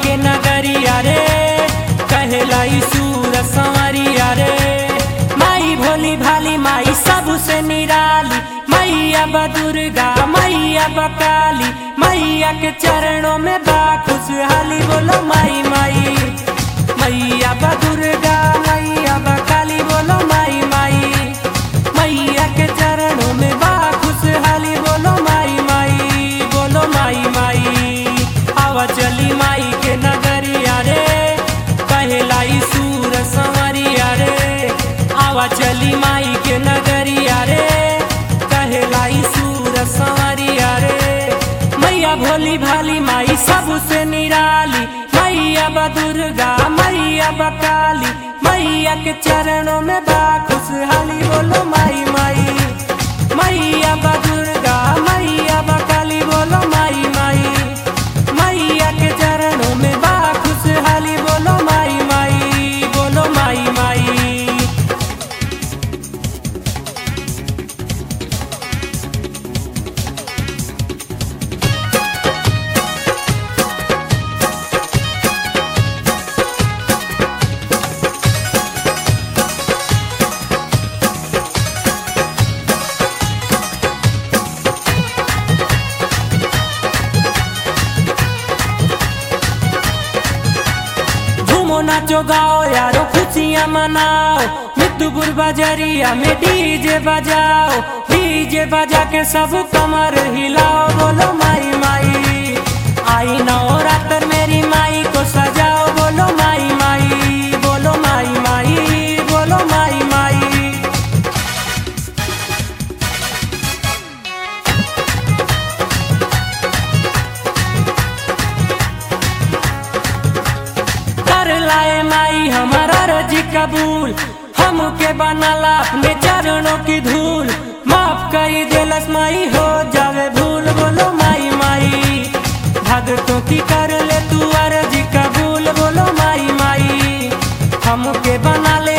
के नगरिया रे कहला सूर संवरिया रे माई भोली भाली माई सबसे निराली मैया बा दुर्गा मैया बा काली मैया के चरणों में बा खुशहाली बोलो माई माई मैया बा दुर्गा मैया बा काली बोलो माई माई मैया के चरणों में बा खुशहाली बोलो माई माई बोलो माई माई आवा चली माई के नगरिया रे कहला सूर संवरिया रे आवा चली माई के नगरिया रे कहला सूर संवरिया रे मैया भोली भाली माई सबसे निराली मैया बा दुर्गा मैया बा काली मैया के चरणों में बा खुशहाली बोलो माई माई मैया बा दुर्गा मैया बा काली बोलो माई माई मैया के चरणों में बा खुशहाली बोलो माई माई बोलो माई माई झूमो नाचो गाओ यारो खुशियाँ मनाओ मितुपुर बाजारिया में डीजे बजाओ डीजे बजा के सब कमर हिलाओ बोलो माई माई आई नवरात्र मेरी माई को सजाओ बोलो माई माई बोलो माई माई बोलो माई माई कर लाए माई हमारा रजी कबूल हमके बनाला अपने चरणों की धूल माफ कई दिलस माई हो जावे भूल बोलो माई माई भगतों की कर ले तू अर्जी कबूल बोलो माई माई हमके बना ले